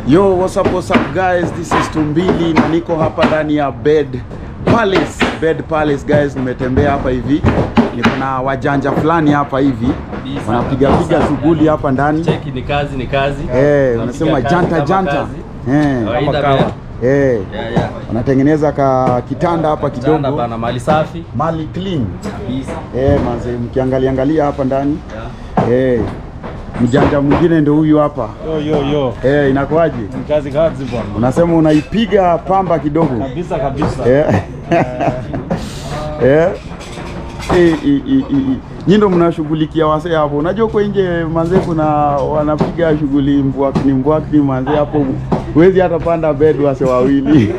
Yo, what's up, what's up guys? This is Tumbili na niko hapa ndani ya Bed Palace. Bed Palace guys, nimetembea hapa hivi. Niko na wajanja fulani hapa hivi. Kabisa, Wanapiga piga kabisa. shughuli hapa ndani. Cheki ni kazi ni kazi. Eh, Tunapiga wanasema kazi janta kama janta. kazi. Eh, Kawaida Kama kawa. pia. eh. Yeah, yeah. Wanatengeneza ka kitanda hapa Kitanda kidogo. bana mali safi Mali clean. kabisa. Eh, manze mkiangalia angalia hapa ndani. Yeah. Eh. Mjanja mwingine ndio huyu hapa. Yo yo yo. Eh, inakuwaje? Ni kazi kazi bwana. Unasema unaipiga pamba kidogo. Kabisa kabisa. Eh. Eh. Eh, i- i- i- i. Nyi ndo mnashughulikia wasee hapo. Unajua huko nje manze kuna wanapiga shughuli mbwakni mbwakni manze hapo huwezi hata panda bed wase wawili.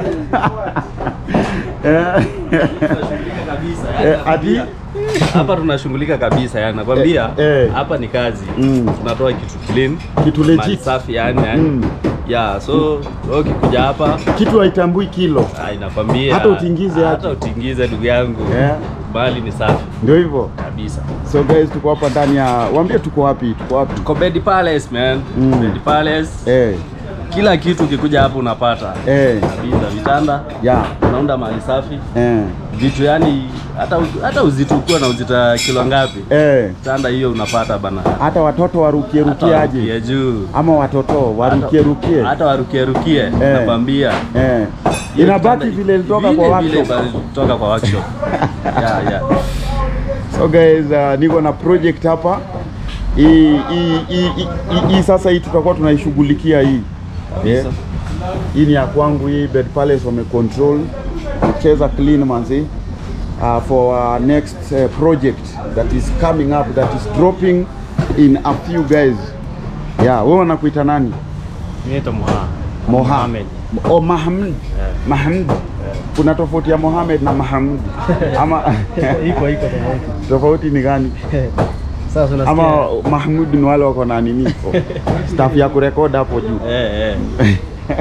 Eh. Kabisa. Eh, ati Hapa tunashughulika kabisa yani nakwambia Eh, eh. hapa ni kazi. Mm. Tunatoa kitu clean. Kitu mali legit. safi yani yani. Mm. Yeah, so wewe ukikuja hapa kitu haitambui kilo. ah, inakwambia Hata utingize hata aje. utingize ndugu yangu. Eh. Bali ni safi Ndio hivyo. kabisa. So guys tuko hapa ndani ya waambie tuko wapi? Tuko wapi? Tuko Bed Palace man. Mm. Bed Palace. Eh. Kila kitu ukikuja hapa unapata. Eh. Kabisa vitanda. Ya. Unaunda mali safi. Eh. vitu yani hata hata uzito ukiwa na uzito ya kilo ngapi Eh. tanda hiyo unapata bana Hata watoto warukie Hata rukie aje? warukie juu ama watoto warukie rukie hata warukie rukie nakwambia eh. Hiyo inabaki kitanda- vile ilitoka vile kwa vile workshop. bali kutoka kwa workshop yeah, yeah. So guys, uh, niko na project hapa hii hii- hii- hii- hii sasa hii tutakuwa tunaishughulikia hii yeah. Kabisa. Hii ni ya kwangu hii Bed Palace wame control kucheza clean manzi uh, for our next uh, project that is coming up that is dropping in a few guys. Yeah, wewe unakuita nani? Naitwa Moha. Moha. Mohamed. Oh, Mahmud. Mahmud. Kuna tofauti ya Mohamed na Mahmud ama Iko iko tofauti. tofauti ni gani? Sasa unasikia. Ama Mahmud ni wale wako na nini staff ya kurekod hapo juu. Eh, eh.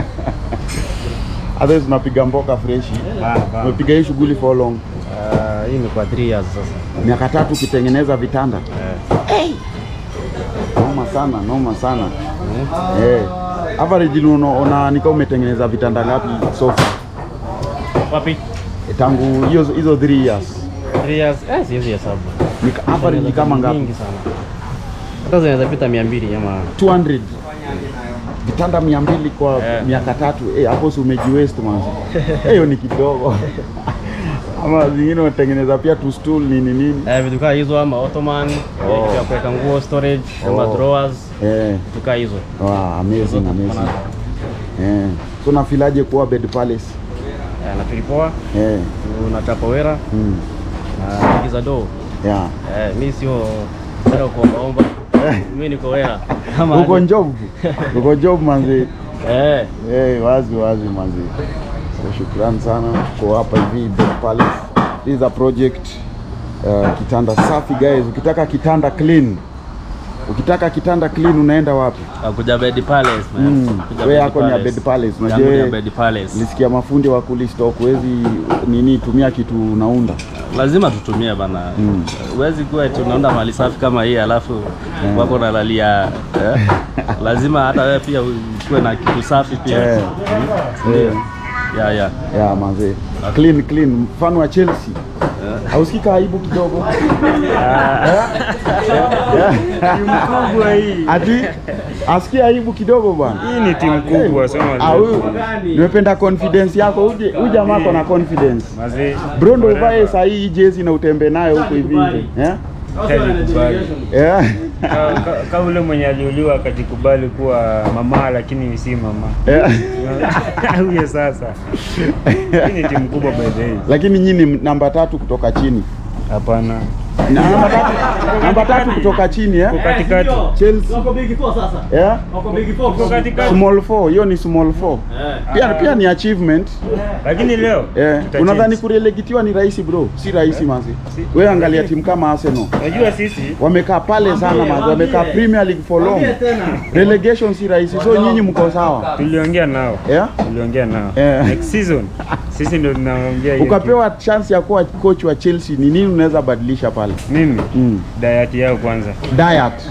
Others tunapiga mboka freshi. Bana bana. Umepiga hii shughuli for long. Ah, hii imekuwa 3 years sasa. Miaka tatu ukitengeneza vitanda. Eh. Noma sana, noma sana. Eh. Average unaona una nika umetengeneza vitanda ngapi so far? Wapi? Eh, Tangu hiyo hizo 3 years. 3 years. Eh, siwezi hesabu. Nika average ni kama ngapi? Mingi sana. Hata zinaweza pita 200 ama 200 vitanda mia mbili kwa Eh. miaka tatu Eh, hapo si umejiwaste manzi Eh, hiyo ni kidogo ama zingine unatengeneza pia tu stool nini nini eh, vitu kaa hizo ama ottoman, Oh. oh. kuweka nguo storage, ama Oh. drawers, eh, vitu kaa hizo. wow, amazing amazing eh. so nafilaje kuwa bed palace Eh, na tulipoa, eh. tunachapa wera mm. na ingiza doo. yeah. Eh, mi sio sio kuombaomba. Mimi niko wera. Kama uko aje. job uko job manzi Eh, eh, wazi wazi manzi so shukrani sana kwa hapa hivi bed palace this is a project uh, kitanda safi guys ukitaka kitanda clean ukitaka kitanda clean unaenda wapi Wakuja Bed Palace man. Mm. Kuja Wewe Bed yako ni ya Palace. Bed Palace, unajua Yangu ni ya wewe- Bed Palace. nilisikia mafundi wa kulistock huwezi nini tumia kitu unaunda lazima tutumie bana huwezi kuwa eti unaunda mali safi kama hii alafu wako nalalia eh? lazima hata wewe pia ukuwe na kitu safi pia Eh. Ndio. Eh. ya ya ya manze clean clean mfano wa Chelsea hausikika aibu kidogo mkubwa hii. ati asikia aibu kidogo bwana Hii ni timu kubwa sema Ah, huyu nimependa confidence yako uje huyu jamaa ako na confidence Mazee. bro ndo uvae saa hii jezi na utembee nayo huko hivi nje eh Kajikubali. yeah. Ka- ka- ka ule mwenye aliuliwa akajikubali kuwa mama lakini si mama. yeah. Huyo sasa. Hii ni timu kubwa by the way. lakini nyinyi ni namba tatu kutoka chini Hapana. Na namba tatu, namba tatu kutoka chini eh? Uko katikati. Chelsea yeah? Uko katikati. small four hiyo ni small four pia, pia ni achievement Lakini leo eh. tuta Unadhani change. kurelegitiwa ni rahisi bro? Si rahisi manzi. Wewe angalia timu kama Arsenal Unajua sisi wamekaa pale sana manzi, wamekaa Premier League for long. Relegation si rahisi, so nyinyi mko sawa tuliongea nao. yeah? Tuliongea nao. Eh. Next season sisi ndio tunaongea hiyo. Ukapewa chance ya kuwa coach wa Chelsea, ni nini unaweza badilisha pale? pale? Mimi Mm. diet yao kwanza. Diet.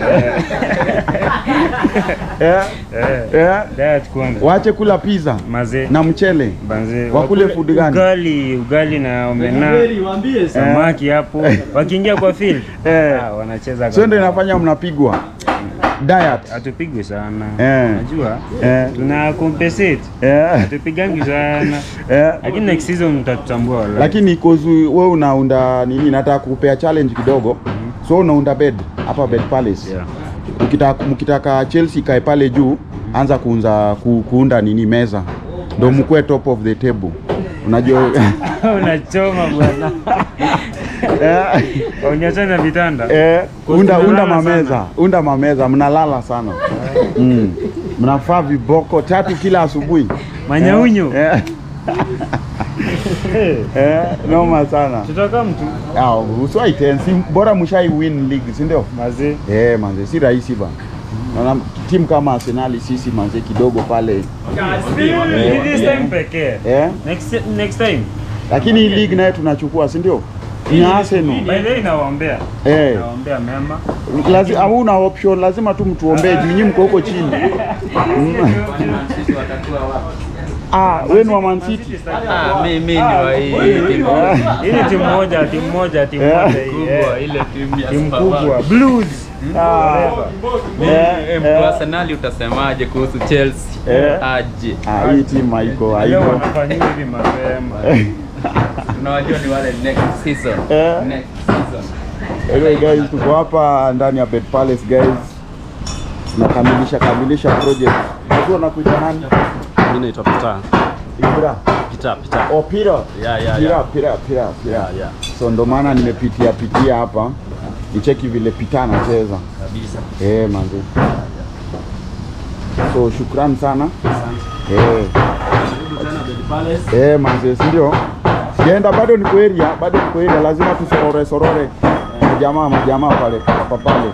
eh, Eh, eh, diet kwanza. waache kula pizza Mazee. na mchele. Banze. Wakule wakule food gani? Ugali, ugali na omena. Samaki hapo. Wakiingia kwa field. Eh. Ah, wanacheza Sio ndio kama- inafanya mnapigwa diet. Hatupigwi sana. Eh. Najua. Eh. Tuna compensate. Eh, Hatupigangi sana. eh. Lakini next season mtatutambua wallahi. Lakini cause wewe unaunda nini, nataka kukupea challenge kidogo. So unaunda bed hapa Bed Palace. Yeah. Ukitaka mkitaka Chelsea kae pale juu, anza kuunza ku, kuunda nini meza. Ndio mkue top of the table. Unajua Unachoma bwana. eh, Unyachana vitanda. eh, unda unda Tunalala mameza, sana. unda mameza, mnalala sana. Mm. Mnafaa viboko tatu kila asubuhi. Manyaunyo. Eh. Eh, noma sana. Tutaka mtu. Ah, usiwai tensi, bora mshai win league, si ndio? Mazee. Eh, manze si rahisi ba. Naona timu kama Arsenal sisi manze kidogo pale. Ni this time pekee. Eh? Next next time. Lakini hii league naye tunachukua, si ndio? Ni Arsenal. By the way nawaombea. Eh. Nawaombea mema. Lazima hauna option, lazima tu mtuombee juu nyinyi mko huko chini. Mm. Ah, wewe ni wa Man City. Ah, mimi ni wa hii timu Hii ni timu moja, timu moja, timu Eh. moja hii. kubwa, eh. ile timu ya Timu Superman. kubwa. Blues. Ah. Eh, Eh, eh. Arsenal utasemaje kuhusu Chelsea? Eh. Aje. Ah, hii timu haiko, Leo haiko. wanafanyia hivi mapema. Tunawajua ni wale next season. Eh. Next season. Anyway guys, tuko hapa ndani ya Bed Palace guys. Tunakamilisha kamilisha project. Unajua nakuita nani? Mimi naitwa Peter. Ibra. Peter, Peter. Oh, Peter. Yeah, yeah, Pira, yeah. Pira, Pira, Pira. Yeah, yeah. So ndo maana nimepitia pitia hapa nicheki vile Pita anacheza. Kabisa. Eh, manzi. So shukrani sana. Eh, eh manzi, si ndio? Sijaenda bado niko area, bado niko area, lazima tusorore sorore majamaa majamaa pale hapa pale.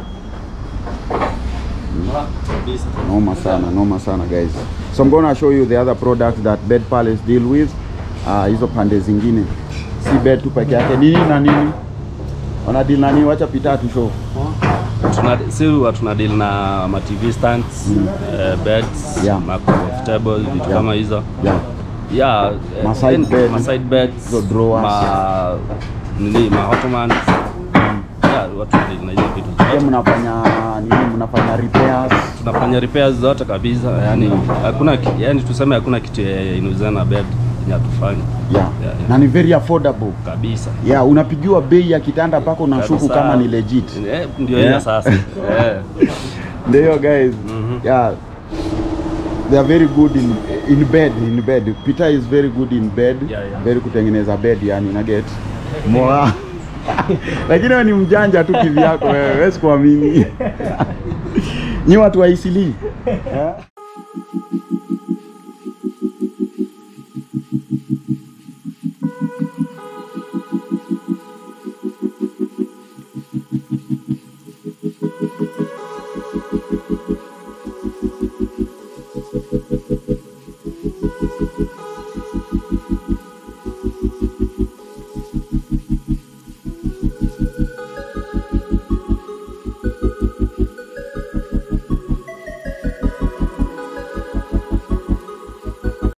Kabisa. Noma sana, noma sana guys. So I'm gonna show you the other products that Bed Palace deal with. Ah, hizo pande zingine. Si bed tu peke yake. Nini na nini? Wana deal na nini? Wacha Pita tu show. Tuna si huwa tuna deal na ma TV stands, eh, beds, Yeah. ma coffee table, vitu Yeah. kama hizo. Yeah. Yeah, eh, Ma side then- bed. ma side beds, Hizo drawers. ma nini, ma ottomans. Yeah, watu deal na hizo vitu Pia zote. mnafanya nini? Mnafanya repairs. Tunafanya repairs zote kabisa. Yani hakuna ki- yani tuseme hakuna kitu ya- inahusiana na bed yenye hatufanyi Yeah. Yeah, yeah. Na ni very affordable. kabisa. Yeah, unapigiwa bei ya kitanda mpaka unashuku Kabisa. kama ni legit. Eh, ndio Yeah. hiyo sasa. Eh. Ndio guys. Yeah. They are very good in in bed in bed. Peter is very good in bed. Yeah, yeah. Very kutengeneza bed yani una get. Moa. Lakini wewe ni mjanja tu kivyako wewe. Wewe sikuamini. Nyi watu wa Isili. Yeah.